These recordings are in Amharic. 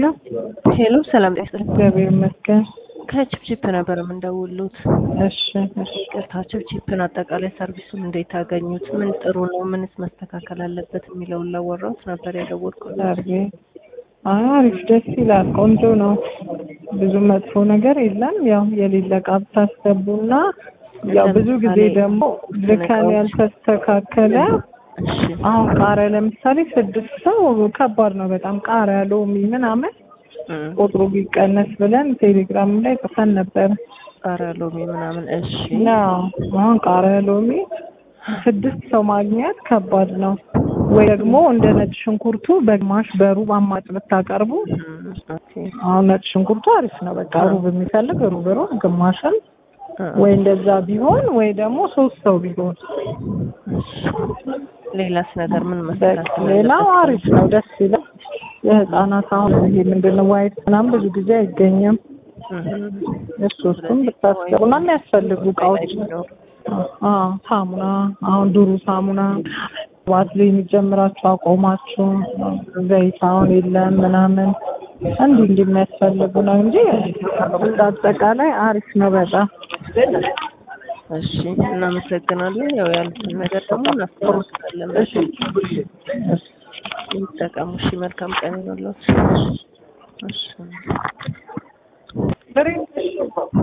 ሄሎ ሄሎ ሰላም ጤና ይስጥልኝ። እግዚአብሔር ይመስገን። ከቺፕቺፕ ነበር የምንደውሉት። እሺ እሺ። ይቅርታ ቺፕቺፕን አጠቃላይ ሰርቪሱን እንዴት አገኙት? ምን ጥሩ ነው? ምንስ መስተካከል አለበት የሚለውን ላወራሁት ነበር የደወልኩት። ሰርቪ አሪፍ ደስ ይላል። ቆንጆ ነው። ብዙ መጥፎ ነገር የለም። ያው የሌለ ዕቃ ብታስገቡና ያው ብዙ ጊዜ ደግሞ ልከን ያልተስተካከለ እሺ አሁን ቃሪያ ለምሳሌ ስድስት ሰው ከባድ ነው በጣም ቃሪያ፣ ሎሚ ምናምን እም፣ ቁጥሩ ቢቀነስ ብለን ቴሌግራም ላይ ጽፈን ነበር። ቃሪያ፣ ሎሚ ምናምን። እሺ ያው አሁን ቃሪያ፣ ሎሚ ስድስት ሰው ማግኘት ከባድ ነው። ወይ ደግሞ እንደ ነጭ ሽንኩርቱ በግማሽ በሩብ አማጭ ብታቀርቡ እም፣ ኦኬ አሁን ነጭ ሽንኩርቱ አሪፍ ነው። በቃ ሩብ የሚፈልግ ሩብ ሩብ ግማሽን እ፣ ወይ እንደዛ ቢሆን ወይ ደግሞ ሶስት ሰው ቢሆን እሺ። ሌላስ ነገር ምን በቃ መስተካከል ሌላው አለበት? አሪፍ ነው፣ ደስ ይላል። የህፃናት አሁን ይሄ ምንድን ነው ዋይት ምናምን ብዙ ጊዜ አይገኝም። እም፣ እሱ እሱም ብታስገቡና የሚያስፈልጉ እቃዎች አዎ ሳሙና አሁን ዱሩ ሳሙና ዋዝሊን ጀምራችሁ አቆማችሁ ዘይት አሁን የለም ምናምን እንዲህ እንዲህ የሚያስፈልጉ ነው እንጂ እንደ አጠቃላይ አሪፍ ነው በጣም እሺ እናመሰግናለን። ያው ያሉትን ነገር ደግሞ እናስተካክላለን። እሺ እሺ ይጠቀሙ። እሺ መልካም ቀን ይሁንልዎት። እሺ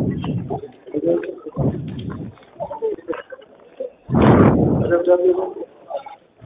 ብሬ